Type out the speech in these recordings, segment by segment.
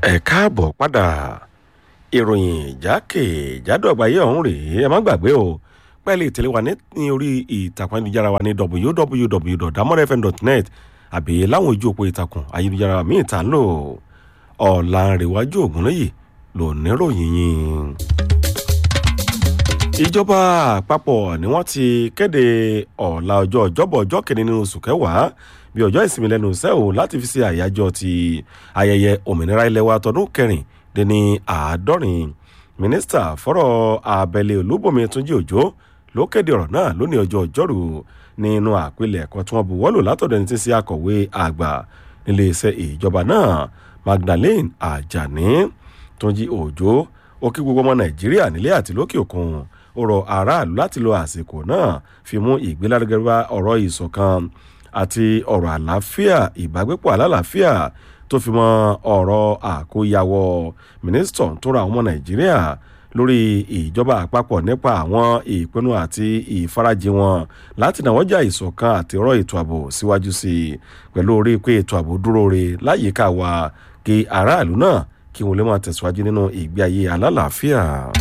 ẹ káàbọ̀ padà ìròyìn jákèjádò àgbáyé ọ̀hún rèé ẹ má gbàgbé o pẹ́ẹ́lí ìtẹ̀lé wa ní orí ìtàkùn ayélujára wa ní www.damorfm.net àbí láwọn ojú òpó ìtàkùn ayélujára míì tá ń lò ọ̀làǹrẹ̀wájú ògúnlẹ́yì ló níròyìn yìí. ìjọba àpapọ̀ ni wọ́n ti kéde ọ̀la ọjọ́ ọjọ́bọ̀ ọjọ́ kìíní nínú oṣù kẹwàá bí ọjọ́ ìsinmi lẹ́nu iṣẹ́ o láti fi ṣe àyájọ́ ti ayẹyẹ òmìnira ilẹ̀ wa tọdún kẹrìndínní àádọ́rin mínísítà fọ́rọ̀ abẹ́lé olúbọ̀mí túnjí òjò ló kéde ọ̀rọ̀ náà lónìí ọjọ́ ọjọ́rú nínú àpilẹ̀kọ tí wọ́n buwọ́lù látọ̀dọ̀ ẹni tí ń ṣe akọ̀wé àgbà nílé iṣẹ́ ìjọba náà magdalene ajani túnjí òjò ó kí gbogbo ọmọ nàìjíríà nílé àti lókè òkun ó rọ aráàlú láti lo àsìkò náà fi mú ìgbélárugẹ bá ọ̀rọ̀ ìṣọ̀kan àti ọ̀rọ̀ àlàáfíà ìbágbépọ̀ alálàáfíà tó fi mọ́ ọ̀rọ̀ àkóyawọ́ mínísítọ̀ tó ra àwọn ọmọ nàìjíríà lórí ìjọba àpapọ̀ nípa àwọn ìpinnu àti ìfarajì wọn láti náwọ́jà ìṣọ̀kan àti ọ̀rọ̀ ètò ààbò síwájú sí i pẹ̀lú orí pé ètò ààbò dúró re láyìíká wa kí aráàlú náà kí wọn lè máa tẹ̀síwájú nínú ìgbé ayé alálàáfíà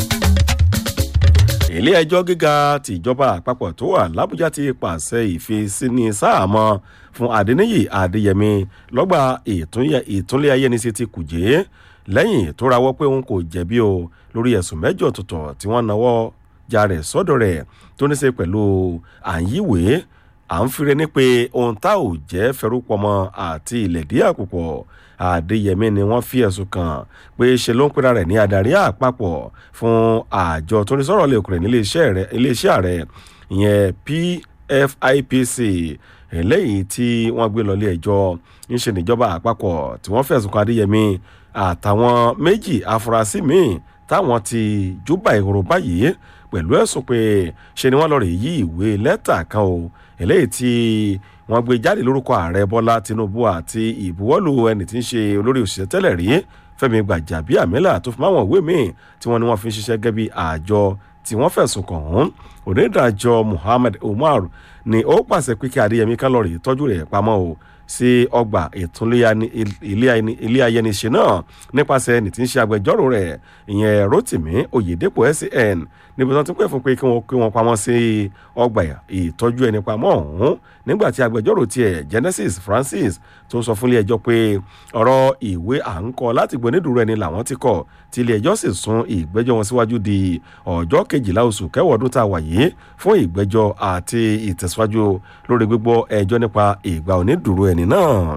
ilé ẹjọ́ gíga tìjọba àpapọ̀ tó wà lábújá ti pàṣẹ ìfisíní sáàmọ́ fún adẹniyì adéyẹmí lọ́gbà ìtúnlé ayẹnisí ti kùjẹ́ lẹ́yìn tó rawọ́ pé òun kò jẹ̀bi o lórí ẹ̀sùn mẹ́jọ tuntun tí wọ́n náwó ja rẹ̀ sọ́dọ̀ rẹ̀ tó ní í ṣe pẹ̀lú àyíwèé à ń fire ní pé ohun tá ò jẹ́ fẹ́rúpọmọ àti ilẹ̀dí àkùpọ̀ àdéyẹmí ni wọ́n fi ẹ̀sùn kàn pé ṣe ló ń pera rẹ̀ ní adarí àpapọ̀ fún àjọ tó ní sọ̀rọ̀ lẹ́kùnrin ní iléeṣẹ́ ààrẹ ìyẹn pfipc eléyìí tí wọ́n gbé lọ ilé ẹjọ́ ń ṣe níjọba àpapọ̀ tí wọ́n fẹ̀sùn kan adéyẹmí àtàwọn méjì afurasí míì táwọn ti júbà ìhòòrò báyìí pẹ̀lú ẹ̀sùn pé ṣe ni wọ́n lọ rè yí ìwé lẹ́tà kan o eléyìí tí wọ́n gbé jáde lórúkọ ààrẹ bọ́lá tinubu àti ìbuwọ́lù ẹni tí ń ṣe olórí òṣìṣẹ́ tẹ́lẹ̀ rí fẹ́mi gbàjàbíàmílà tó fi máwọn ìwé míì tí wọ́n ní wọ́n fi ń ṣiṣẹ́ gẹ́gẹ́ bí àjọ tí wọ́n fẹ̀sùn kàn án onídàájọ́ muhammed umar ni ó pàṣẹ pé kí adéyẹmí kan lọ rè tọ́jú rẹ̀ pamọ́ o sí ọgbà ilé ayẹniṣe náà nípasẹ̀ ẹni tí ń ṣe agbẹjọ́rò rẹ̀ ìyẹn rotimi oyedepo scn níbi tí wọ́n ti pẹ́ fún pé kí wọ́n kí wọ́n pamọ́ sí ọgbà ìtọ́jú ẹni pamọ́ ọ̀hún nígbà tí agbẹjọ́rò tiẹ̀ genesis francis tó sọ fún ilé ẹjọ́ pé ọ̀rọ̀ ìwé à ń kọ láti gbọ́ onídùúró ẹni làwọn ti kọ̀ tí ilé ẹjọ́ sì sún ìgbẹ́jọ́ wọn síwájú di ọjọ́ kejìlá oṣù kẹwàá ọdún tá a wà yìí fún ìgbẹ́jọ́ àti ìtẹ̀síwájú lórí gbígbọ́ ẹjọ́ nípa ìgbà onídùúró ẹni náà.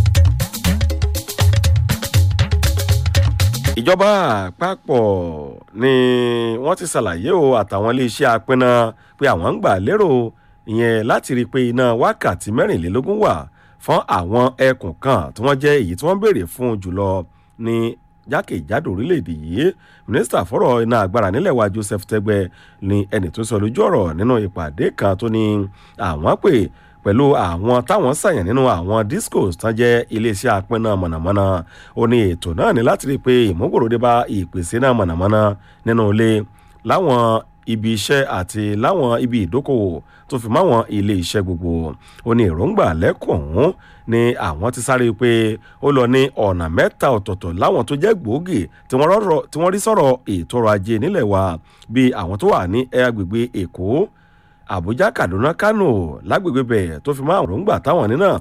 ìjọba àpapọ̀ ni wọ́n ti ṣàlàyé o àtàwọn iléeṣẹ́ apínná pé àwọn ń gbà lérò ìyẹn láti rí i pé iná wákàtí mẹ́rìnlélógún wà fún àwọn ẹkùn kan tí wọ́n jẹ́ èyí tí wọ́n béèrè fún jùlọ ní jákèjádò orílẹ̀-èdè yìí mínísítà fọ́rọ̀ iná agbára nílẹ̀ wa joseph tẹgbẹ́ ni ẹni tó sọ lójú ọ̀rọ̀ nínú ìpàdé kan tó ní àwọn pè pẹ̀lú àwọn táwọn ṣàyàn nínú àwọn discos tán jẹ́ iléeṣẹ́ apínná mọ̀nàmọ́ná ó ní ètò náà ní láti rí i pé ìmúgbòròdé bá ìpèsè náà mọ̀nàmọ́ná nínú ilé láwọn ibi iṣẹ́ àti láwọn ibi ìdókòwò tó fi máwọn ilé iṣẹ́ gbogbo ó ní èròǹgbà lẹ́kùn ọ̀hún ni àwọn ti sáré pé ó lọ ní ọ̀nà mẹ́ta ọ̀tọ̀ọ̀tọ̀ láwọn tó jẹ́ gbòógì tí wọ́n rí sọ̀rọ̀ ètò ọrọ̀ ajé nílẹ̀ wa bíi àwọn tó wà ní agbègbè èkó àbújá kaduna kano lágbègbè bẹ̀ tó fi máa ròǹgbà táwọn ní náà